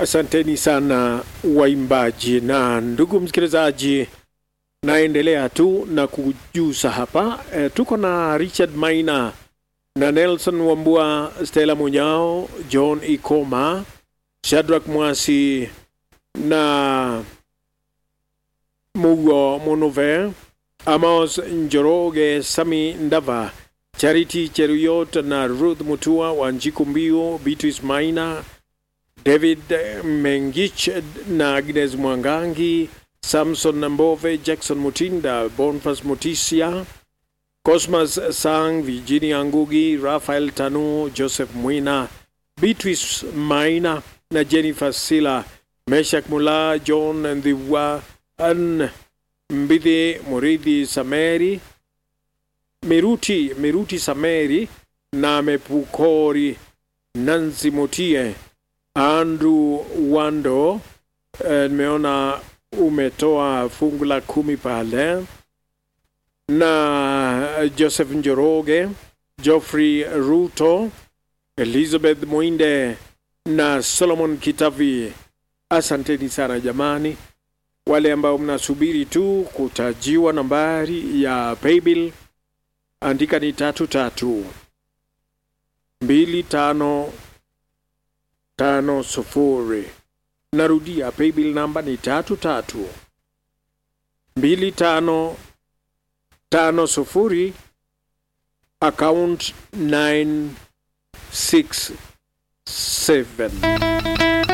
Asanteni sana waimbaji. Na ndugu msikilizaji, naendelea tu na kujuza hapa e, tuko na Richard Maina na Nelson Wambua, Stella Munyao, John Ikoma, Shadrack Mwasi na Mugo Monove, Amos Njoroge, Sami Ndava, Charity Cheruyot na Ruth Mutua, Wanjiku Mbio, Beatrice Maina, David Mengich na Agnes Mwangangi, Samson Nambove, Jackson Mutinda, Bonfas Mutisia, Cosmas Sang, Virginia Ngugi, Rafael Tanu, Joseph Mwina, Beatrice Maina na Jennifer Sila, Meshak Mula, John Ndhiwa, An Mbidhi, Muridhi Sameri, Miruti, Miruti Sameri na Mepukori, Nancy Mutie, Andrew Wando. Nimeona umetoa fungu la kumi pale na Joseph Njoroge, Geoffrey Ruto, Elizabeth Mwinde na Solomon Kitavi. Asanteni sana jamani, wale ambao mnasubiri tu kutajiwa nambari ya paybill, andika ni tatu tatu mbili tano tano sufuri. Narudia, paybill namba ni tatu tatu mbili tano tano sufuri, account 967.